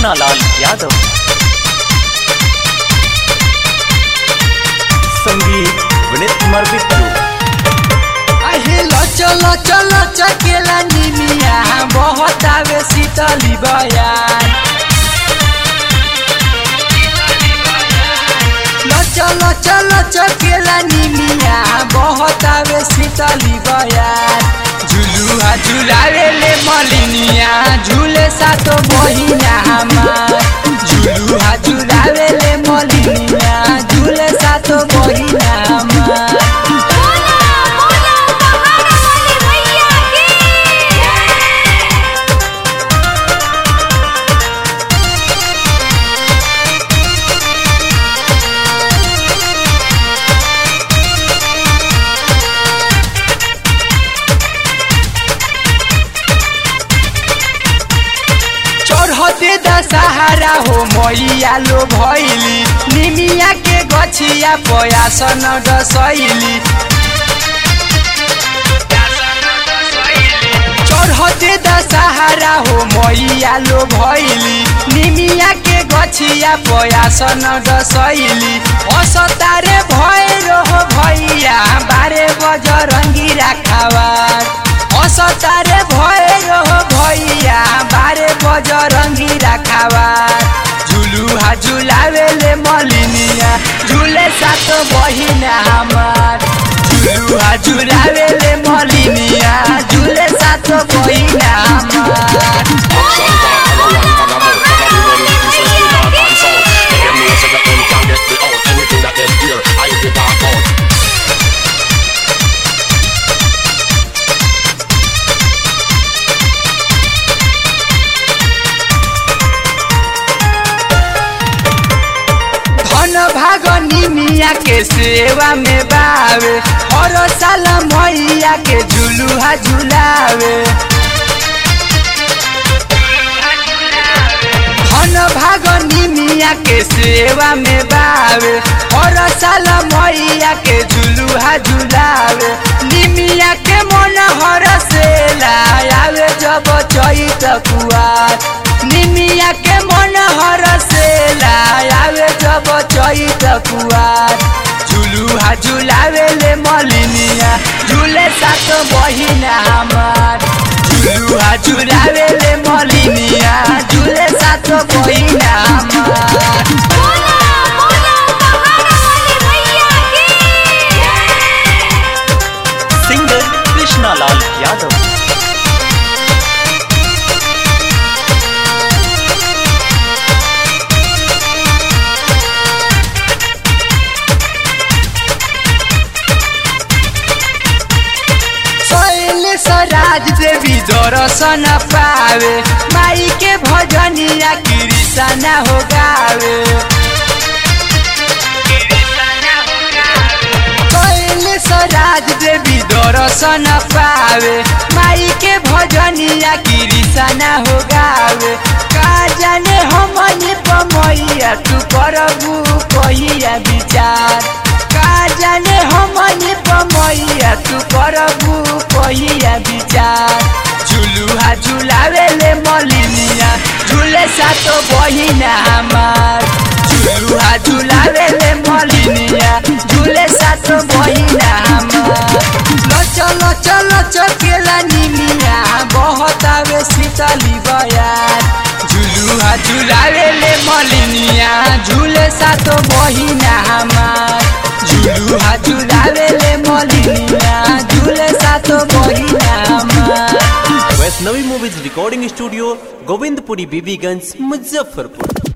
कृष्णालाल यादव संगीत विनीत कुमार बिट्टू आहे लचो लचो लचो केला निमिया बहुत आवे शीतली बयान लचो लचो लचो केला निमिया बहुत आवे शीतली बयान झुलुआ झुलावे ले मलिनिया झूले सातो बहिना हमार झुलुआ झुलावे ले मलिनिया झूले सातो बहिना हमार बोला बोला पहाड़ वाले भैया की चढ़ते दशहरा हो मैया लो भैली निमिया के गछिया पयासन डसैली चढ़ते दशहरा हो मैया लो भैली निमिया के गछिया पयासन डसैली असतारे भैरो हो भैया बारे बजरंगी राखावार असतारे भैरो हो भैया बारे बजरंगी राखावार झुलुहा झुलावेले मलिनिया झुले सात बहिना हमार झुलुहा झुलावेले मलिनिया झुले सात बहिना हमार धन भाग निमिया के सेवा में बावे हर साल मैया के झुलुहा झुलावे धन भाग निमिया के सेवा में बावे हर साल मैया के झुलुहा झुलावे निमिया के मन हर से लावे जब चैत कुआर निमिया के मन हर से लावे जब चैत कुआर झुलुहा झुलावे ले मलिनिया झूले सात बहिना हमार झुलुहा झुलावे ले मलिनिया झूले सात बहिना हमार बोला बोला पहाड़ वाले भैया की सिंगर कृष्णालाल यादव शैल सराज देवी दर्शन पावे माई के भजनिया कृष्णा हो गावे शैल सराज देवी दर्शन पावे माई के भजनिया कृष्णा हो गावे का जाने हमनी पमैया तू करबू कहिया विचार का जाने हमनी पमैया तू करबू कहिया विचार झुलुहा झुलावे ले मलिनिया झूले सातो बहिना हमार झुलुहा झुलावे ले मलिनिया झूले सातो बहिना हमार लचो लचो लचो केला निमिया बहुत आवे शीतली बयार झुलुहा झुलावे ले मलिनिया झूले सातो बहिना हमार झुलुहा झुलावे ले मलिनिया झूले सातो बहिना हमार Vaishnavi movies recording studio Govindpuri Bibiganj Muzaffarpur